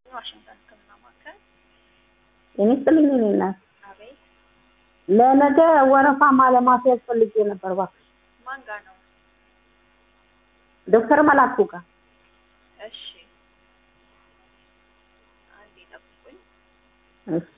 ዋሽንግተን ሕክምና ማዕከል። ጤና ይስጥልኝ የእኔ እናት። አቤት። ለነገ ወረፋ ማለማስያዝ ፈልጌ ነበር እባክሽ። ማን ጋር ነው? ዶክተር መላኩ ጋር እሺ፣ አንዴ ጠብቁኝ። እሺ።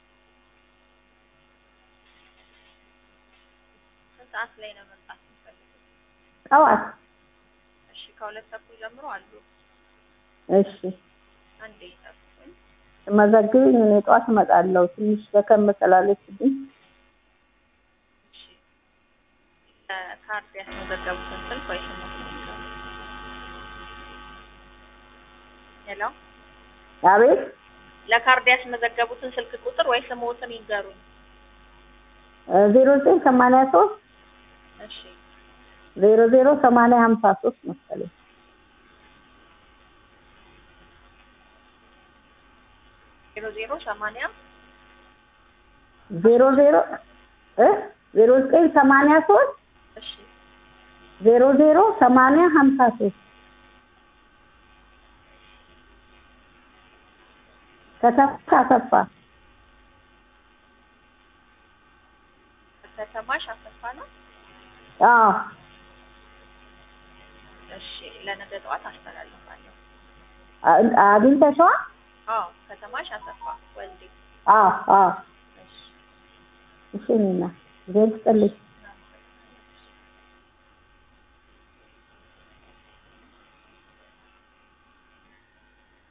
ስንት ሰዓት ላይ ነው መምጣት የምትፈልጉት? ጠዋት እሺ፣ ከሁለት ተኩል ጀምሮ አሉ። እሺ። አንዴ ጠብቁኝ። መዘግብኝ እኔ ጠዋት እመጣለሁ። ትንሽ ደከም ስላለችብኝ እሺ፣ ካርድ ያስመዘገቡትን ስልክ ወይ ስሞት ነው የሚለው? ሄሎ፣ አቤት ለካርድ ያስመዘገቡትን ስልክ ቁጥር ወይ ስሞትን ይንገሩኝ። ዜሮ ዘጠኝ ሰማንያ ሶስት እሺ፣ ዜሮ ዜሮ ሰማንያ ሀምሳ ሶስት መሰለኝ። ዜሮ ዜሮ ሰማንያ ዜሮ ዜሮ እ ዜሮ ዘጠኝ ሰማንያ ሶስት እሺ፣ ዜሮ ዜሮ ሰማንያ ሀምሳ ሶስት ከተማ አሰፋ ከተማሽ አሰፋ ነው። አዎ እሺ፣ ለነገ ጠዋት አስተላልፋለሁ። አ- አግኝተሽዋል? አዎ፣ ከተማሽ አሰፋ ወልዴ። አዎ አዎ እሺ እሺ እኔ እናት እግዚአብሔር ይስጥልኝ